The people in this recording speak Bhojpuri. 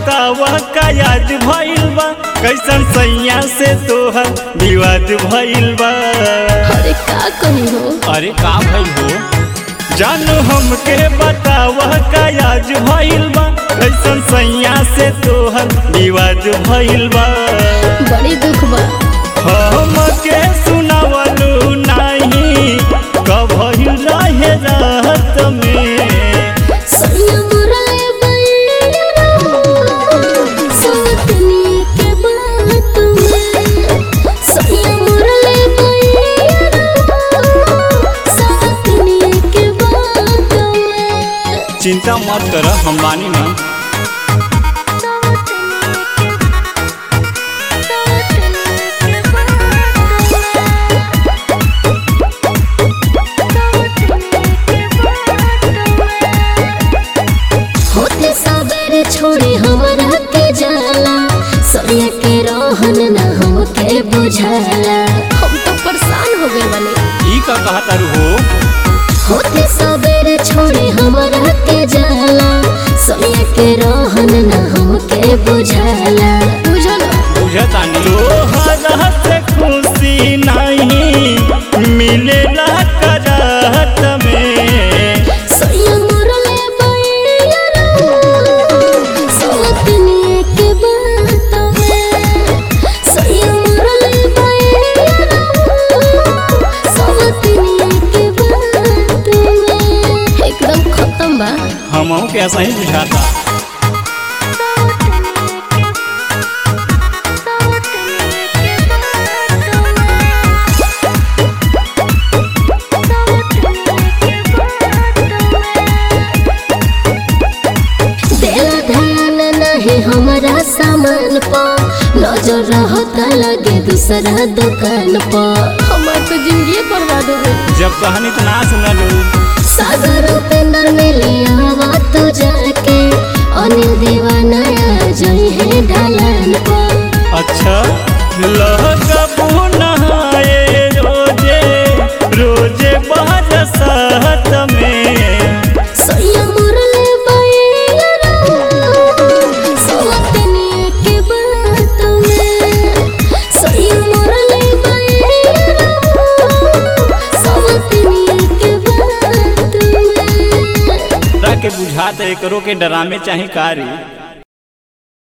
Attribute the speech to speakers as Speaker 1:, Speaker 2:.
Speaker 1: बतावा का याद भइल बा कैसन सैया से तोहर विवाद भइल बा
Speaker 2: अरे का कही हो
Speaker 1: अरे का भइल हो जानू हमके बतावा का याद भइल बा कैसन सैया से तोहर विवाद भइल बा
Speaker 2: बड़ी दुख बा
Speaker 1: हमके सुनावलू नाही कभइल रहे रात में
Speaker 2: सैया मुराए बैरा सवतनी के बात में सैया मुराए बैरा सवतनी के बात में
Speaker 1: चिंता मत कर हम बानी ना
Speaker 2: होते सबेरे छोड़े हमरा के जाला सरिया के रहन ना हमके बुझाला हम तो परेशान हो गए बने
Speaker 1: ई का कहा तारू हो
Speaker 2: होते सबेरे छोड़े हमरा के जाला सरिया के रहन ना हमके बुझाला बुझल
Speaker 1: बुझतानी तोहरा से खुशी नहीं मिलेला करात में
Speaker 2: सैया मुरले बैरा सवतनी के बात में सैया मुरले बैरा सवतनी के बात में एकदम खत्म बा
Speaker 1: हमहू के ऐसा ही बुझाता
Speaker 2: देला ध्यान नहीं हमारा सामान पर नजर रहता लगे दूसरा दुकान पर हमार तो जिंदगी बर्बाद हो गई
Speaker 1: जब कहानी तो ना सुनलू
Speaker 2: सागर उपेंद्र में लिया तो जाके अनिल दीवाना आ जाई है ढलान पर
Speaker 1: अच्छा लगबू नहाए रोजे रोजे बरसात में
Speaker 2: सैया मुरले बैरा सवतनी के बात में सैया मुरले बैरा सवतनी के बात में
Speaker 1: के बुझाते करो के डरामे चाहे कारी